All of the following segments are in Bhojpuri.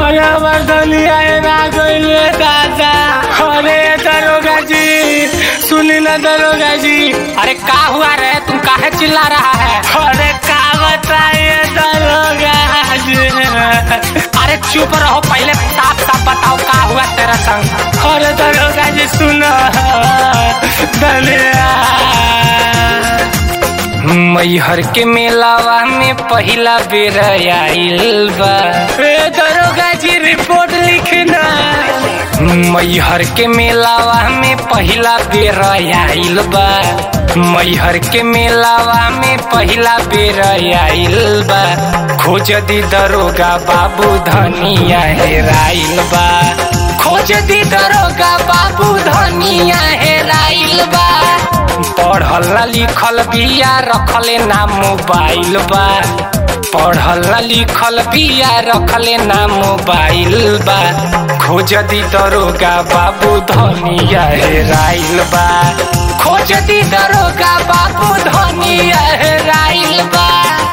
अरे हमार धनिया ना गइले दादा अरे दरोगा जी सुनी ना दरोगा जी अरे का हुआ रे तुम काहे चिल्ला रहा है अरे का बताइए दरोगा जी अरे चुप रहो पहले साफ साफ बताओ का हुआ तेरा संग अरे दरोगा जी सुनो धनिया मैहर के मेलावा में पहिला बेर आइल बा ए दरोगा जी रिपोर्ट लिखना मैहर के मेलावा में पहिला बेर आइल बा मैहर के मेलावा में पहिला बेर आइल बा खोज दी दरोगा बाबू धनिया हेराइल बा खोज दी दरोगा बाबू धनिया हेराइल बा पढ़ल लिखल बिया रखले ना मोबाइल बा पढ़ल लिखल बिया रखले ना मोबाइल बा खोज दी दरोगा बाबू धनिया हेराइल बा खोज दी दरोगा बाबू धनिया हेराइल बा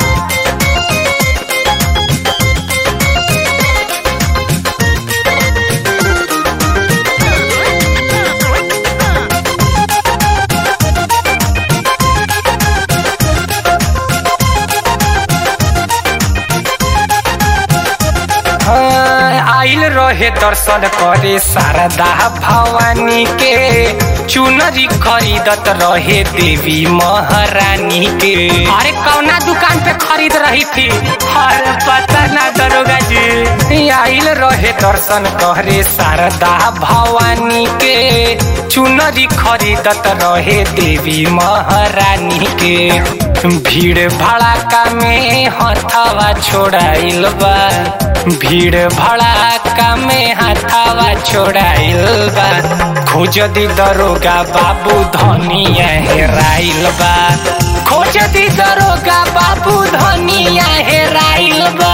हाँ, आइल रहे दर्शन करे शारदा भवानी के चुनरी खरीदत रहे देवी महारानी के अरे कौना दुकान पे खरीद रही थी अरे पता ना दरोगा जी आइल रहे दर्शन करे शारदा भवानी के चुनरी खरीदत रहे देवी महारानी के भीड़ भड़ाका में हथवा छोड़ाइल बा भीड़ भड़ाका में हथवा छोड़ाइल बा खोज दी दरोगा बाबू धनिया हेराइल बा खोज दी दरोगा बाबू धनिया हेराइल बा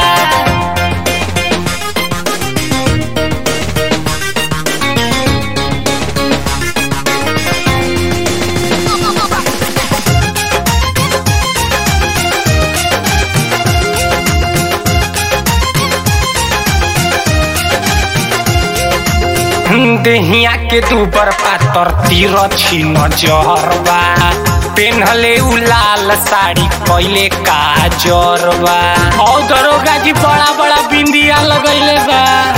देहिया के दूबर पातर तीर छिन जहरबा पेन्हले उ लाल साड़ी कैले काजरबा और दरोगा जी बड़ा बड़ा बिंदिया लगैले बा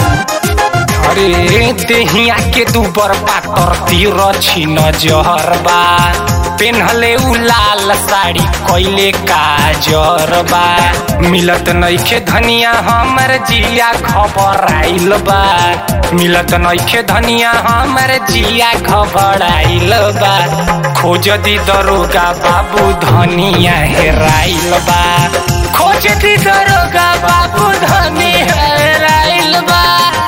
अरे देहिया के दूबर पातर तीर छिन जहरबा पेन्हले उ लाल साड़ी कैले काजरबा मिलत नइखे धनिया हमर जिया खबर आइल बा मिलत नइखे धनिया हमर जिया खबर आइल बा खोज दी दरोगा बाबू धनिया हेराइल बा खोज दी दरोगा बाबू धनिया हेराइल बा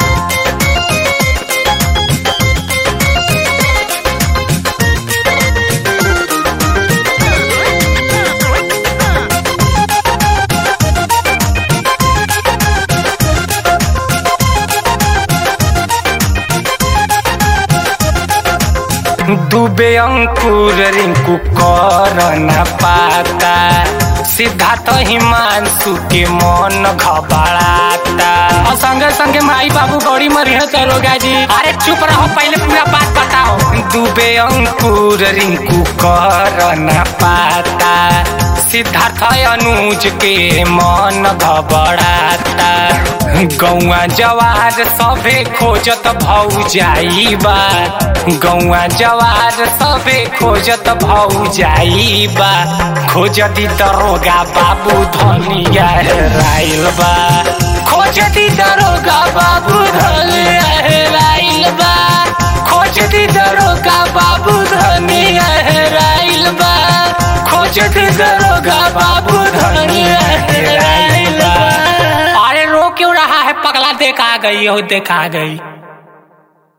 डूबे अंकुर रिंकू कर न पाता सिद्धार्थ हिमांशु के मन घबराता और संगे संगे माई बाबू गौरी मरिया दरोगा जी अरे चुप रहो पहले पूरा बात बताओ डूबे अंकुर रिंकू कर न पाता सिद्धार्थ अनुज के मन घबराता गौआ जवार सभे खोजत भौ जाइबा गौआ जवार सभे खोजत भौ जाइबा खोजती दरोगा बाबू धनिया हेराइल बा खोजती दरोगा बाबू धनिया हेराइल बा खोजती दरोगा बाबू धनिया हेराइल बा खोजती दरोगा बाबू धनिया हेराइल बा अरे रो क्यों रहा है पगला देखा गई हो देखा गई